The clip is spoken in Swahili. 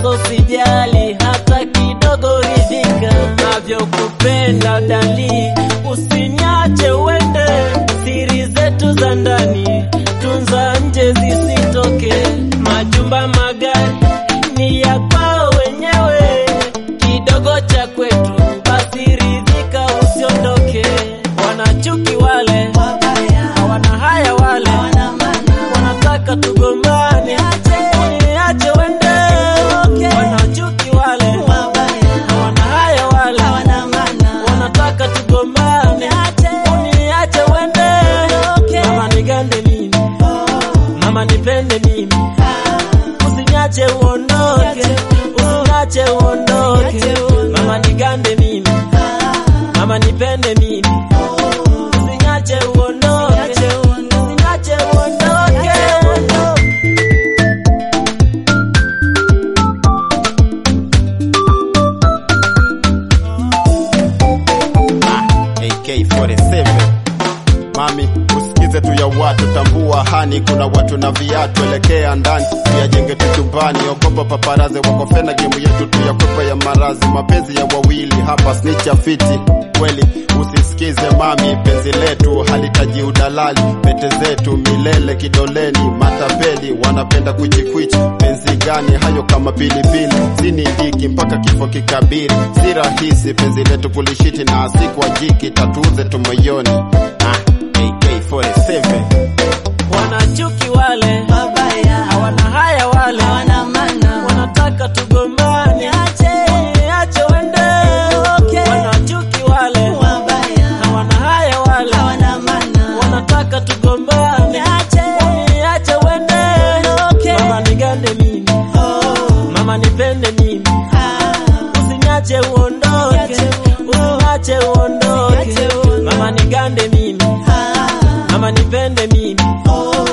sasa sijali hata kidogo, ridhika navyokupenda dali, usinyache uende, siri zetu za ndani tunza nje zisitoke, majumba magari ni ya kwao wenyewe, kidogo cha kwetu basi ridhika, usiondoke. Wanachuki wale hawana haya wale wanataka tugombane, uniache wende. Wanachuki wale hawana haya wale wanataka tugombane, uniache wende. Mama nigande mimi, mama nipende mimi, usinyache uondoke, usinyache uondoke. Mama nigande mimi, mama nipende mimi, usinyache uondoke, usinyache uondoke. AK47 Mami, usikize tu ya watu, tambua hani, kuna watu na viatu, elekea ndani tuyajenge tu chumbani, ogopa paparaze wako fena, gemu yetu tuyakwepa ya marazi, mapenzi ya wawili hapa snicha fiti kweli, usisikize mami, penzi letu halitaji udalali, pete zetu milele kidoleni, matapeli wanapenda kujikwichi, penzi gani hayo kama pilipili, sini diki mpaka kifo kikabiri, si rahisi penzi letu kulishiti na siku jiki tatuze tu moyoni. Ah, AK47 Wanachuki wale hawana haya wale wanataka tugombane, uniache wende. Wanachuki wale hawana haya wale wanataka tugombane, uniache wende. Mama nigande mimi, mama nipende mimi, usinyache uondoke, usinyache uondoke. Mama nigande mimi, mama nipende mimi,